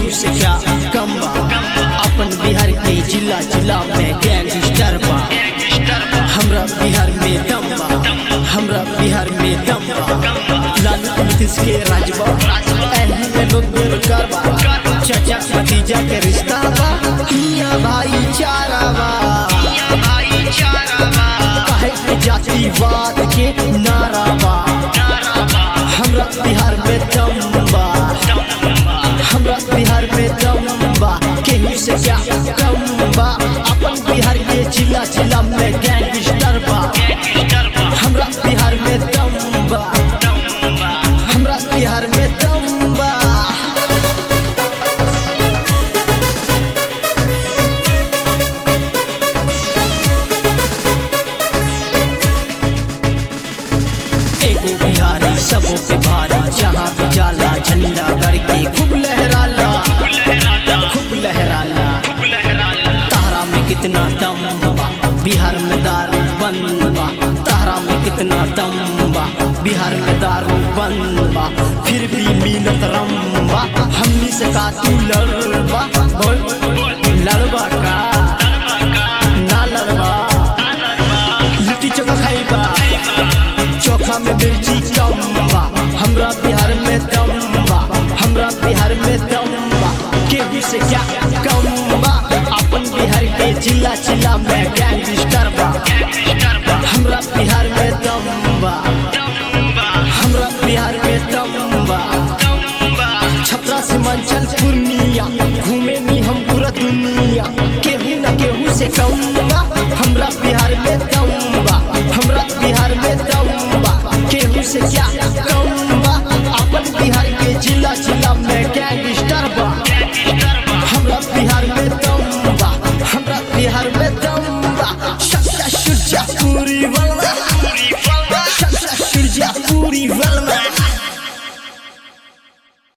केहू से क्या कम बा अपन बिहार के जिला जिला में गैंगस्टर बा हमरा बिहार में दम बा हमरा बिहार में दम बा लालू नीतीश के राजबा एही में लोग बेरोजगार बा चाचा भतीजा के रिश्ता बा हिया भाईचारा बा काहे के जातिवाद के नारा बा हमरा बिहार में दम बा हमरा बिहार में दम बा केहू से क्या कम बा अपन बिहार के जिला जिला में गैंगस्टर बा हमरा बिहार में दम बा हमरा बिहार में दम बा एगो बिहारी सबों पे भारी जहाँ भी जाला झंडा करके खूब लहराला खूब लहराला तारा में कितना दम बा बिहार में दारू बंद बा तारा में कितना दम बा बिहार में दारू बंद बा फिर भी मिलत रम बा हमनी से का तू लड़बा बोल लड़बा का ना लड़बा लिट्टी चोखा खाइबा चोखा में मिर्ची कम बा हमरा बिहार में दम बा हमरा बिहार में दम बा केहू से क्या कम बा अपन बिहार के जिला जिला में गैंगस्टर बा हमरा बिहार में दम बा हमरा बिहार में दम बा छपरा से मंचल पूर्णिया घूमे नी हम पूरा दुनिया केहू न केहू से कम बा हमरा बिहार में दम बा हमरा बिहार में दम बा केहू से क्या